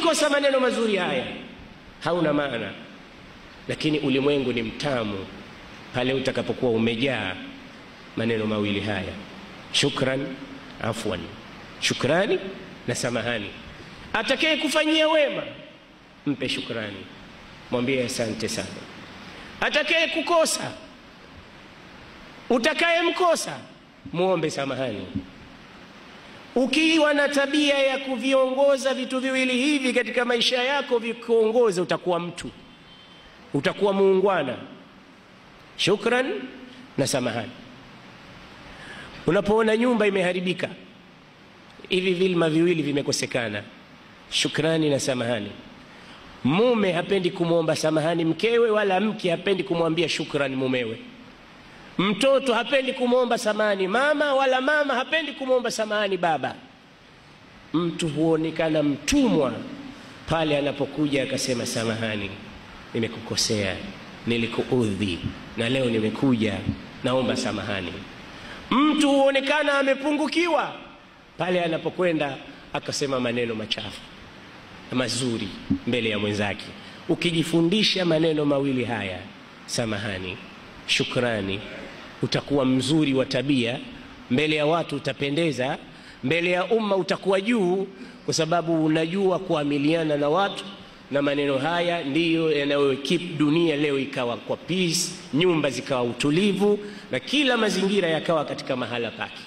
ukikosa maneno mazuri haya hauna maana lakini ulimwengu ni mtamu pale utakapokuwa umejaa maneno mawili haya shukran afwan shukrani na samahani atakaye kufanyia wema mpe shukrani mwambie asante sana atakaye kukosa utakayemkosa muombe samahani ukiwa na tabia ya kuviongoza vitu viwili hivi katika maisha yako vikuongoze utakuwa mtu utakuwa muungwana shukran na samahani unapoona nyumba imeharibika hivi vilma viwili vimekosekana shukrani na samahani mume hapendi kumwomba samahani mkewe wala mke hapendi kumwambia shukrani mumewe mtoto hapendi kumwomba samahani mama wala mama hapendi kumwomba samahani baba mtu huonekana mtumwa pale anapokuja akasema samahani nimekukosea nilikuudhi na leo nimekuja naomba samahani mtu huonekana amepungukiwa pale anapokwenda akasema maneno machafu mazuri mbele ya mwenzake ukijifundisha maneno mawili haya samahani shukrani utakuwa mzuri wa tabia mbele ya watu utapendeza mbele ya umma utakuwa juu kwa sababu unajua kuamiliana na watu na maneno haya ndiyo yanayokip dunia leo ikawa kwa peace nyumba zikawa utulivu na kila mazingira yakawa katika mahala pake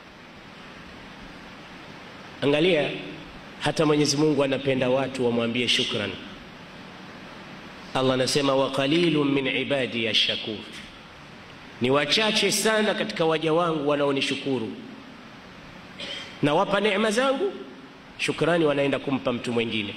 angalia hata mwenyezi mungu anapenda watu wamwambie shukran allah anasema wa qalilun min ibadi ya shakur ni wachache sana katika waja wangu wanaonishukuru nawapa neema zangu shukrani wanaenda kumpa mtu mwingine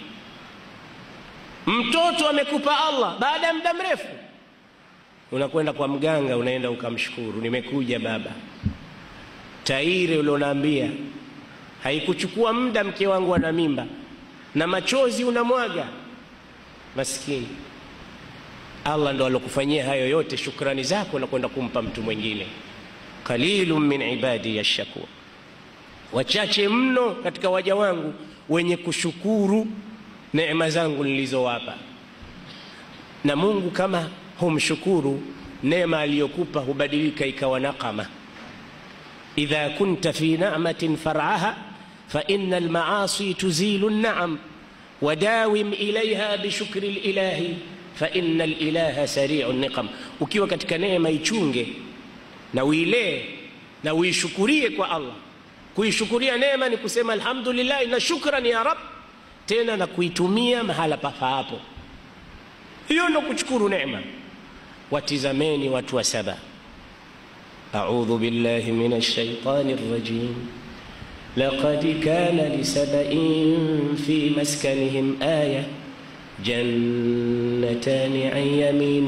mtoto amekupa allah baada ya muda mrefu unakwenda kwa mganga unaenda ukamshukuru nimekuja baba tairi ulionaambia haikuchukua muda mke wangu ana mimba na machozi unamwaga maskini allah ndo alokufanyia hayo yote shukrani zako na kwenda kumpa mtu mwingine qalilun min ibadi yashakur wachache mno katika waja wangu wenye kushukuru neema zangu nilizowapa na mungu kama humshukuru neema aliyokupa hubadilika ikawa nakama idha kunta fi namatin faraha faina almaasi tuzilu lnaam wadawim ilaiha bishukri lilahi faina lilaha sariu niqam ukiwa katika neema ichunge na uilee na uishukurie kwa allah kuishukuria neema ni kusema alhamdulillahi na shukran ya rab tena na kuitumia mahala pafaapo hiyo ndo kushukuru neema watizameni watu wa saba أعوذ بالله من الشيطان الرجيم لقد كان لسبإ في مسكنهم آية جنتان عن يمين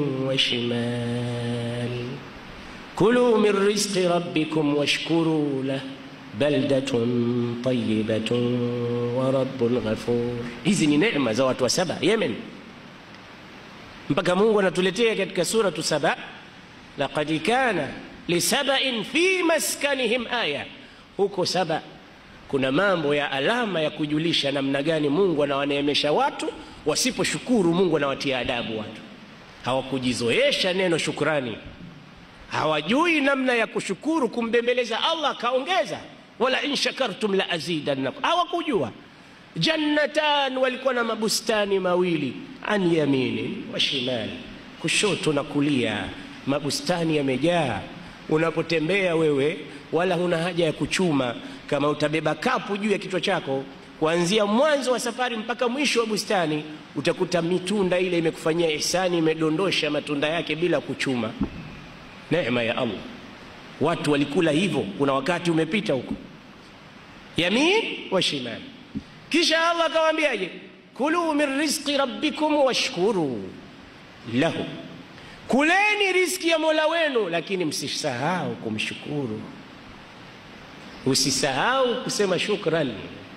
وشمال كلوا من رزق ربكم واشكروا له بلدة طيبة ورب غفور hizi ni neema za watu wa saba yemen mpaka mungu anatuletea katika suratu saba laqad kana lisabain fi maskanihim aya huko saba kuna mambo ya alama ya kujulisha namna gani mungu anawaneemesha watu wasiposhukuru mungu anawatia adabu watu hawakujizoesha neno shukrani hawajui namna ya kushukuru kumbembeleza allah akaongeza wala in shakartum la azidannakum hawakujua jannatan walikuwa na mabustani mawili an yaminin wa shimali kushoto na kulia mabustani yamejaa unapotembea wewe wala huna haja ya kuchuma kama utabeba kapu juu ya kichwa chako kuanzia mwanzo wa safari mpaka mwisho wa bustani utakuta mitunda ile imekufanyia ihsani imedondosha matunda yake bila kuchuma neema ya allah watu walikula hivyo kuna wakati umepita huko yamin wa shimali kisha allah akawaambiaje kuluu min rizqi rabbikum washkuru lahu kuleni riski ya mola wenu lakini msisahau kumshukuru usisahau kusema shukran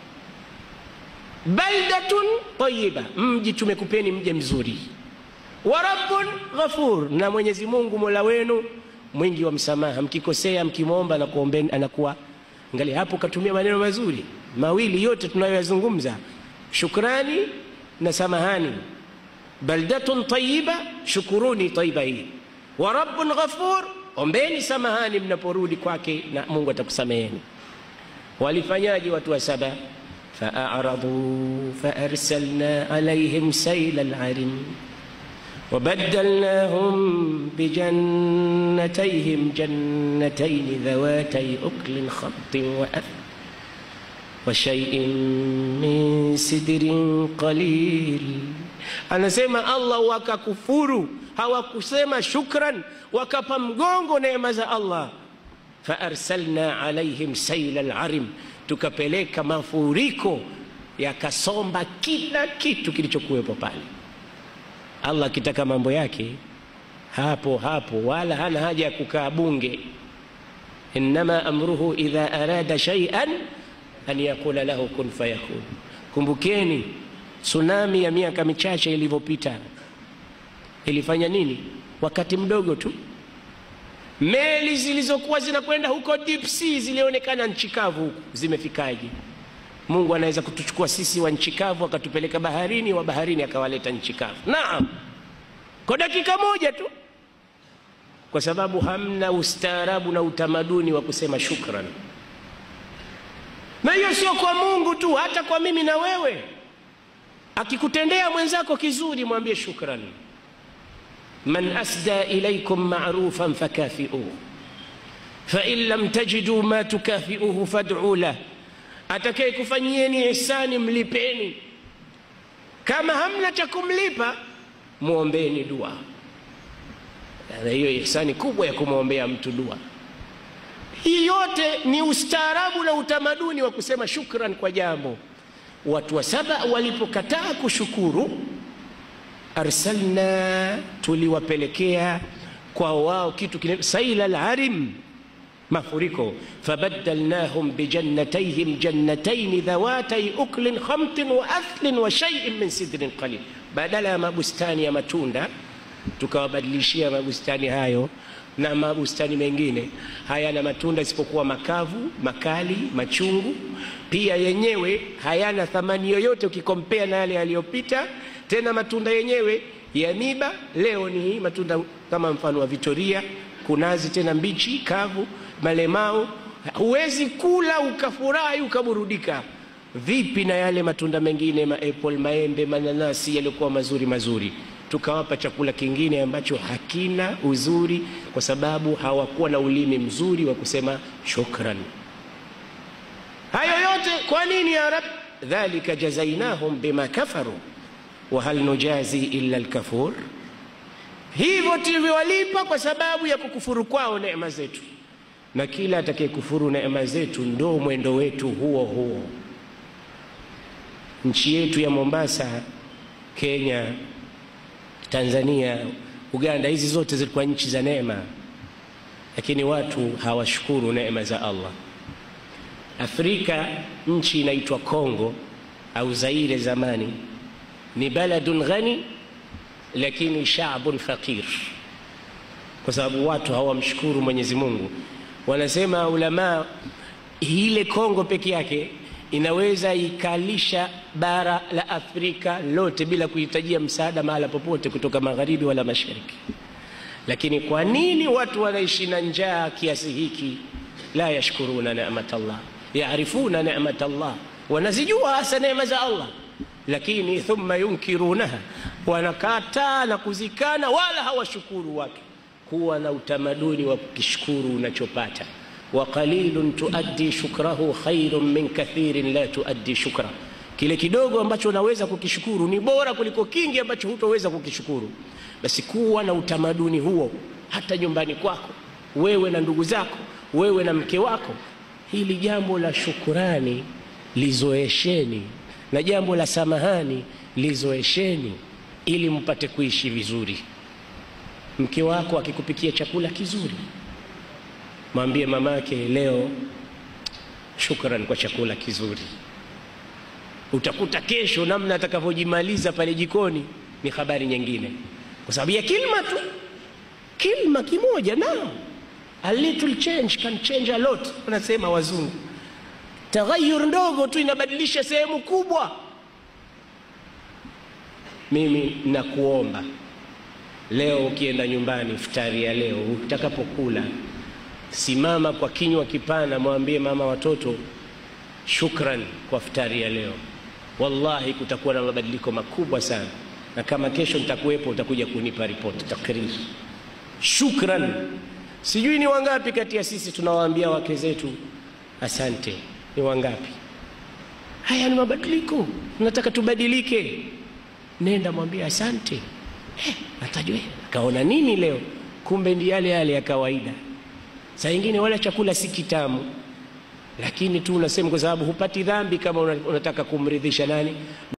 baldatun tayiba mji tumekupeni mje mzuri wa rabbun ghafur na mwenyezi mungu mola wenu mwingi wa msamaha mkikosea mkimwomba anakuombeni anakuwa ngali hapo katumia maneno mazuri mawili yote tunayoyazungumza shukrani na samahani. Baldatun tayyiba, shukuruni tayyiba hii. Wa rabbun ghafur, ombeni samahani mnaporudi kwake na Mungu atakusameheni. Walifanyaje watu wa Saba? Faaradhu faarsalna alaihim saila alarim وبدلناهم بجنتيهم جنتين ذواتي أكل خط وأثل وشيء من سدر قليل anasema Allah wakakufuru hawakusema shukran wakapa mgongo neema za Allah faarsalna alaihim saila alarim tukapeleka mafuriko yakasomba kila kitu kilichokuwepo pale Allah akitaka mambo yake hapo hapo, wala hana haja ya kukaa bunge. Innama amruhu idha arada shay'an an yaqula lahu kun fayakun. Kumbukeni tsunami ya miaka michache ilivyopita ilifanya nini? Wakati mdogo tu, meli zilizokuwa zinakwenda huko deep sea zilionekana nchi kavu huku, zimefikaje? Mungu anaweza kutuchukua sisi wa nchi kavu akatupeleka baharini, wa baharini akawaleta nchi kavu. Naam, kwa dakika moja tu, kwa sababu hamna ustaarabu na utamaduni wa kusema shukran. Na hiyo sio kwa Mungu tu, hata kwa mimi na wewe. Akikutendea mwenzako kizuri, mwambie shukran. Man asda ilaikum ma'rufan fakafiuhu fa in lam tajidu ma tukafiuhu fad'u lahu atakaye kufanyieni ihsani mlipeni, kama hamna cha kumlipa mwombeni dua. Na hiyo ihsani kubwa ya kumwombea mtu dua. Hii yote ni ustaarabu na utamaduni wa kusema shukran kwa jambo. Watu wa Saba walipokataa kushukuru, arsalna, tuliwapelekea kwa wao kitu kinaitwa saila al-arim mafuriko fabaddalnahum bijannatayhim jannatayn dhawatay uklin khamtin wa athlin wa shay'in min sidrin qalil, badala ya mabustani ya matunda tukawabadilishia mabustani hayo na mabustani mengine hayana matunda isipokuwa makavu, makali, machungu. Pia yenyewe hayana thamani yoyote ukikompea na yale yaliyopita. Tena matunda yenyewe ya miba, leo ni matunda kama mfano wa Vitoria, kunazi tena mbichi, kavu malemao huwezi kula ukafurahi ukaburudika. Vipi na yale matunda mengine, maapple, maembe, mananasi yaliyokuwa mazuri mazuri? Tukawapa chakula kingine ambacho hakina uzuri, kwa sababu hawakuwa na ulimi mzuri wa kusema shukran. Hayo yote kwa nini ya Rab? Dhalika jazainahum bima kafaru wa hal nujazi illa alkafur, hivyo tulivyowalipa kwa sababu ya kukufuru kwao neema zetu na kila atakayekufuru neema zetu ndo mwendo wetu huo huo. Nchi yetu ya Mombasa, Kenya, Tanzania, Uganda, hizi zote zilikuwa nchi za neema, lakini watu hawashukuru neema za Allah. Afrika, nchi inaitwa Kongo au Zaire zamani, ni baladun ghani lakini shaabun faqir, kwa sababu watu hawamshukuru Mwenyezi Mungu. Wanasema ulama, ile Kongo peke yake inaweza ikalisha bara la Afrika lote bila kuhitajia msaada mahala popote kutoka magharibi wala mashariki. Lakini kwa nini watu wanaishi na njaa kiasi hiki? La yashkuruna nemat Allah, yaarifuna nemat Allah, wanazijua hasa neema za Allah, lakini thumma yunkirunaha, wanakataa na kuzikana, wala hawashukuru watu kuwa na utamaduni wa kukishukuru unachopata. wa qalilun tuaddi shukrahu khairun min kathirin la tuaddi shukra, kile kidogo ambacho unaweza kukishukuru ni bora kuliko kingi ambacho hutoweza kukishukuru. Basi kuwa na utamaduni huo hata nyumbani kwako, wewe na ndugu zako, wewe na mke wako. Hili jambo la shukurani lizoesheni, na jambo la samahani lizoesheni, ili mpate kuishi vizuri. Mke wako akikupikia chakula kizuri, mwambie mamake, leo shukran kwa chakula kizuri. Utakuta kesho namna atakavyojimaliza pale jikoni ni habari nyingine, kwa sababu ya kilma tu, kilma kimoja. Naam, a little change can change a lot, wanasema wazungu. Taghayur ndogo tu inabadilisha sehemu kubwa. mimi nakuomba leo, ukienda nyumbani, iftari ya leo, utakapokula, simama kwa kinywa kipana, mwambie mama watoto, shukran kwa iftari ya leo. Wallahi kutakuwa na mabadiliko makubwa sana, na kama kesho nitakuwepo, utakuja kunipa ripoti takriri. Shukran. Sijui ni wangapi kati ya sisi tunawaambia wake zetu asante? Ni wangapi? Haya ni mabadiliko, tunataka tubadilike. Nenda mwambie asante. Eh, atajua kaona nini leo, kumbe ndi yale yale ya kawaida. Saa ingine wala chakula si kitamu, lakini tu unasema kwa sababu hupati dhambi kama unataka kumridhisha nani